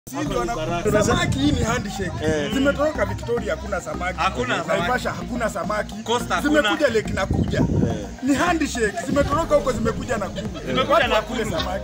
Samaki hii ni handshake. Zimetoka Victoria hakuna samaki. Hakuna samaki. Naivasha hakuna samaki. Costa hakuna. Zimekuja Lake Nakuja. Ni handshake. Zimetoroka huko zimekuja Nakuru. Zimekuja Watu Nakuru. wakule samaki.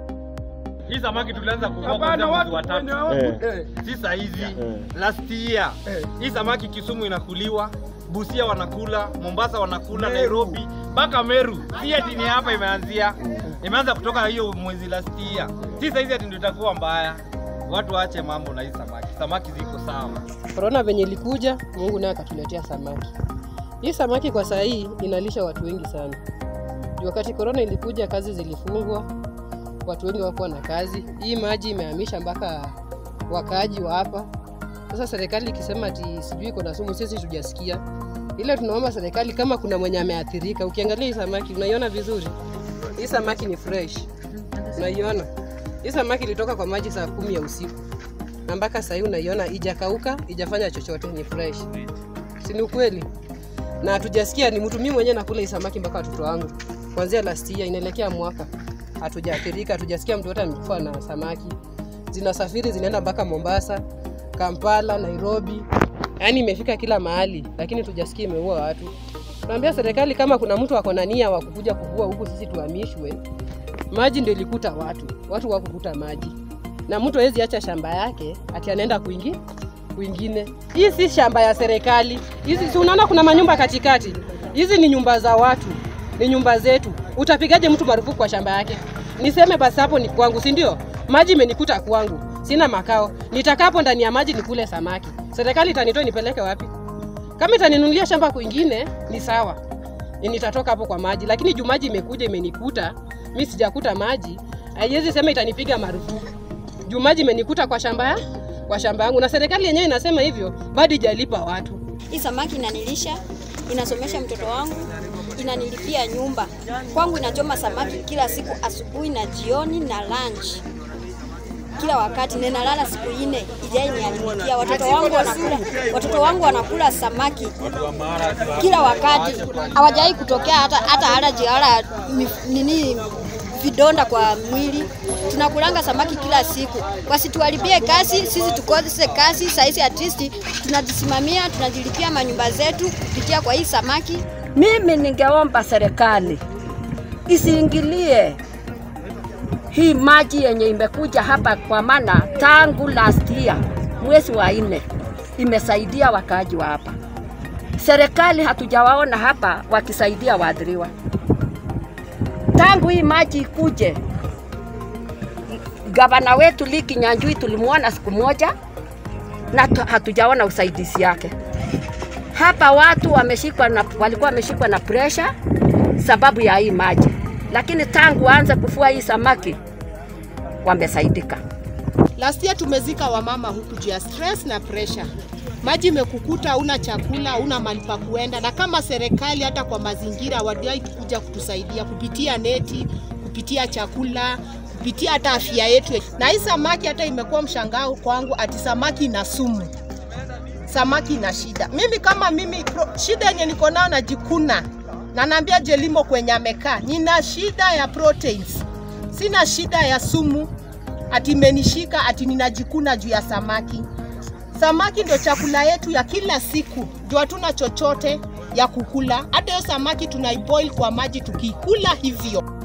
Hii samaki tulianza kuvua Hapana, kuanzia mwezi watu wa wenye tatu. hawaku- Eh. eh. Si saa hizi. Last year. Eh. Hii samaki Kisumu inakuliwa, Busia wanakula, Mombasa wanakula, Meru. Nairobi, mpaka Meru. Si ati ni hapa imeanzia. Imeanza kutoka hiyo mwezi last year. Si saa hizi ati ndio itakuwa mbaya. Watu waache mambo na hii samaki. Samaki ziko sawa. Korona venye ilikuja, Mungu naye akatuletea samaki. Hii samaki kwa saa hii inalisha watu wengi sana. Juu wakati korona ilikuja, kazi zilifungwa, watu wengi wakuwa na kazi. Hii maji imehamisha mpaka wakaaji wa hapa. Sasa serikali ikisema ati sijui iko na sumu, sisi tujasikia. Ile tunaomba serikali, kama kuna mwenye ameathirika, ukiangalia hii samaki unaiona vizuri, hii samaki ni fresh, unaiona hii samaki ilitoka kwa maji saa kumi ya usiku na mpaka sahii unaiona ijakauka, ijafanya chochote, ni fresh, si ni ukweli? Na hatujasikia ni mtu mimi mwenyewe nakula hii samaki mpaka watoto wangu kuanzia last year inaelekea mwaka, hatujaathirika, hatujasikia mtu yote amekufa na samaki. Zinasafiri zinaenda mpaka Mombasa, Kampala, Nairobi, yaani imefika kila mahali, lakini tujasikia imeua watu. Tunaambia serikali kama kuna mtu ako na nia wa kukuja kuvua huku, sisi tuhamishwe. Maji ndio ilikuta watu, watu wakukuta maji, na mtu hawezi acha shamba yake ati anaenda kuingi kwingine. Hii si shamba ya serikali, hizi si unaona kuna manyumba katikati, hizi ni nyumba za watu, ni nyumba zetu. Utapigaje mtu marufuku kwa shamba yake? Niseme basi hapo ni kwangu, si ndio? Maji imenikuta kwangu, sina makao, nitakapo ndani ya maji nikule samaki, serikali itanitoa nipeleke wapi? Kama itaninunulia shamba kwingine ni sawa, Ni nitatoka hapo kwa maji, lakini juu maji imekuja imenikuta, mi sijakuta maji, haiwezi sema itanipiga marufuku juu maji imenikuta kwa shamba ya kwa shamba yangu, na serikali yenyewe inasema hivyo, bado ijalipa watu. Hii samaki inanilisha, inasomesha mtoto wangu, inanilipia nyumba. Kwangu inachoma samaki kila siku, asubuhi na jioni na lunch, kila wakati. Na inalala siku nne, ijai nialimikia. Watoto wangu wanakula, watoto wangu wanakula samaki kila wakati, hawajai kutokea hata hata alaji hala mif- nini vidonda kwa mwili. Tunakulanga samaki kila siku, wasituharibie kazi, sisi tukose kazi. Sahizi at least tunajisimamia, tunajilipia manyumba zetu kupitia kwa hii samaki. Mimi ningeomba serikali isiingilie hii maji yenye imekuja hapa, kwa maana tangu last year mwezi wa nne imesaidia wakaaji wa hapa. Serikali hatujawaona hapa wakisaidia waathiriwa tangu hii maji ikuje. Gavana wetu Lee Kinyanjui tulimwona siku moja na tu- hatujaona usaidizi yake hapa watu wameshikwa na, walikuwa wameshikwa na presha sababu ya hii maji, lakini tangu aanze kufua hii samaki wamesaidika. Last year tumezika wamama huku juu ya stress na pressure. Maji imekukuta, una chakula, una mahali pa kuenda, na kama serikali hata kwa mazingira waliwahi kuja kutusaidia kupitia neti, kupitia chakula, kupitia hata afya yetu. Na hii samaki hata imekuwa mshangao kwangu, ati samaki ina sumu, samaki ina shida. Mimi kama mimi pro, shida yenye niko nayo najikuna na naambia Jelimo kwenye amekaa, nina shida ya proteins, sina shida ya sumu ati imenishika ati ninajikuna juu ya samaki. Samaki ndio chakula yetu ya kila siku, ndio hatuna chochote ya kukula. Hata hiyo samaki tunaiboil kwa maji tukiikula hivyo.